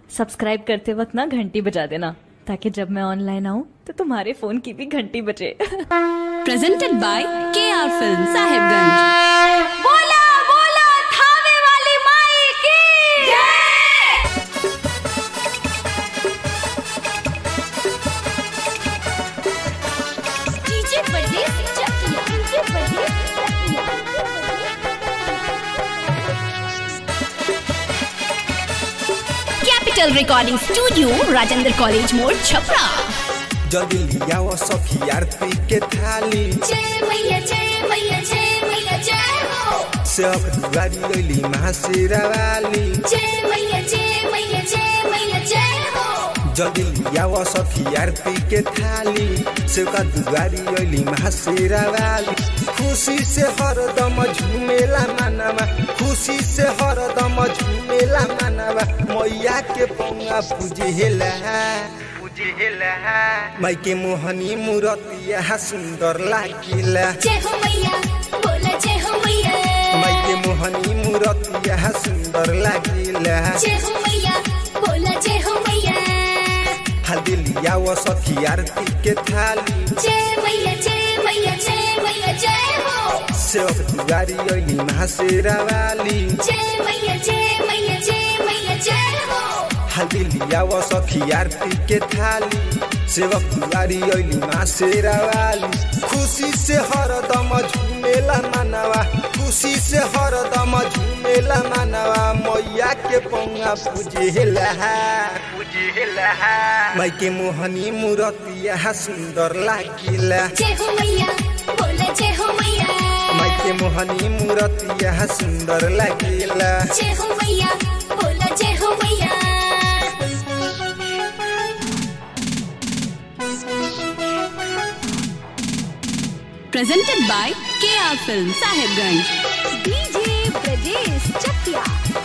Subscribe करते वक्त ना घंटी बजा देना ताकि जब मैं ऑनलाइन आऊँ तो तुम्हारे फोन की भी घंटी बजे presented by KR Film Sahibganj. बोला बोला थावे वाली माई की डीजे बजे चकिया डीजे बजे Capital Recording Studio, Rajendra College More, Chhapra. जल्दी लियाओ सखी आरती के थाली जय मैया जय मैया जय मैया जय हो सब दुआरी लैली महाशिरा वाली जय मैया जय मैया जय मैया जय हो जल्दी लियाओ सखी आरती के थाली सेवका दुआरी लैली महाशिरा वाली खुशी से हरदम झूमेला मानवा खुशी से हरदम झूमेला मानवा मैया के पौआ पूजेला पूजेला माई के मोहनी मूरतिया सुंदर लागिला जय हो मैया बोला जय हो मैया माई के मोहनी मूरतिया सुंदर लागिला जय हो मैया बोला जय हो मैया हल्दी लियाओ सखी आरती के थाली जय मैया जय मैया जय मैया जय हो सेवक दुआरी अली महाशिरा वाली जय मैया जय मैया जय मैया जय हो हल्दी लियाओ सखी आरती के थाली सेवक दुआरी अली महाशिरा वाली खुशी से हरदम झूमेला मानवा खुशी से हरदम झूमेला मानवा मैया के पौआ पूजेला पूजेला माई के मोहनी मूरतिया सुंदर लागिला जय हो मैया बोला जय हो मैया माई के मोहनी मूरतिया सुंदर लागिला जय हो मैया बोला जय हो मैया Presented by KR Film Sahibganj. DJ Brajesh Chakiya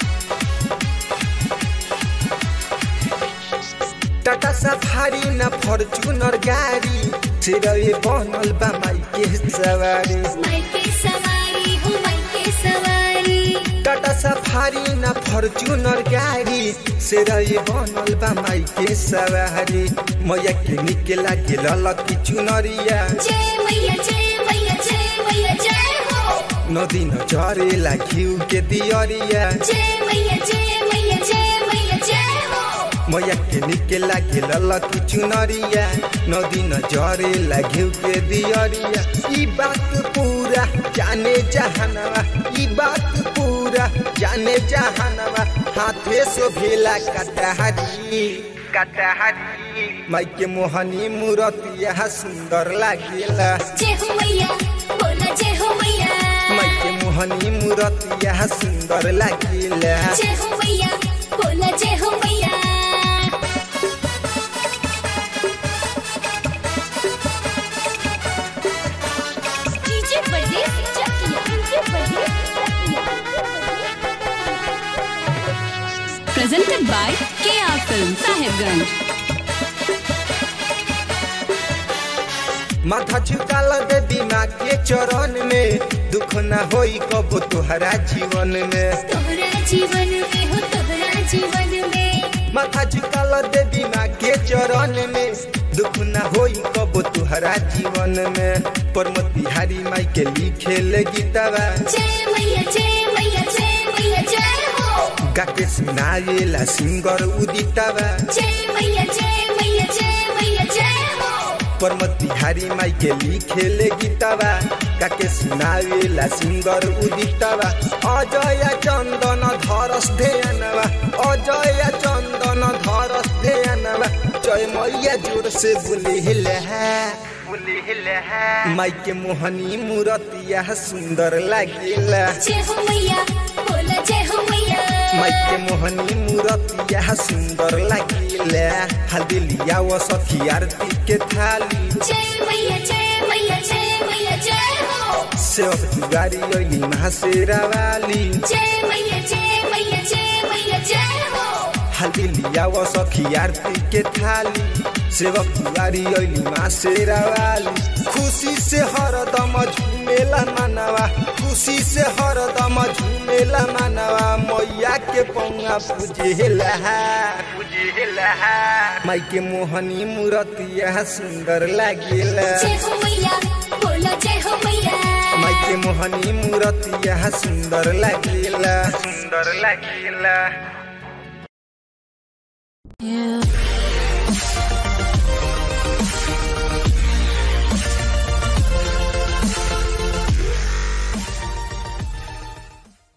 Tata Safari न फॉर्च्यूनर गाड़ी सिरवे बनल बा माई के सवारी माई के सवारी हूँ माई के सवारी टाटा सफारी न फॉर्च्यूनर गाड़ी सिरवे बनल बा माई के सवारी मैया के निकला के ललकी चुनरिया जय मैया जय मैया जय मैया जय हो नदी न झरेला घिउ के दियरिया जय मैया जय मैया जय मैया जय हो मैया के निकला के ललकी चुनरिया नदी न झरेला घिउ के दियरिया ई बात पूरा जाने जहानवा ई बात पूरा जाने जहानवा हाथे सो भेला कटहरी कटहरी माई के मोहनी मूरतिया सुंदर लागेला जय हो मैया बोला जय हो मैया माई के मोहनी मूरतिया सुंदर लागेला जय हो मैया बोला जय हो मैया DJ Brajesh Chakiya DJ Brajesh Presented by KR Film Sahibganj. माथा झुकाल देवी माँ के चरण में दुख न होई कबो तुहरा जीवन में तोहरा जीवन में हो तोहरा जीवन में माथा झुकाल देवी माँ के चरण में दुख न होई कबो तुहरा जीवन में परमत बिहारी माई के लिखे ले गीतवा जय मैया जय मैया जय मैया जय हो गा के सुनाएला सिंगर उदितवा जय मैया जय मैया जय मैया जय हो परमत बिहारी माई के लिखे ले गीतवा गा के सुनाएला सिंगर उदितवा अजय चंदन धरस ध्यानवा अजय चंदन धरस ध्यानवा जय मैया जोर से बोले माई के मोहनी मूरतिया सुंदर लागेला जय हो मैया बोला जय हो मैया माई के मोहनी मूरतिया सुंदर लागेला हल्दी लियाओ सखी आरती के थाली जय मैया जय मैया जय मैया जय हो सेवक दुआरी अली महाशिरा वाली जय मैया जय मैया जय मैया जय हो हल्दी लियाओ सखी आरती के थाली सेवक दुआरी अली महाशिरा वाली खुशी से हरदम झूमेला मानवा खुशी से हरदम झूमेला मानवा मैया के पौआ पूजेला पूजे माई के मोहनी मूरतिया सुंदर लागेला जय हो मैया बोलो जय हो मैया माई के मोहनी मूरतिया सुंदर लागेला सुंदर लागेला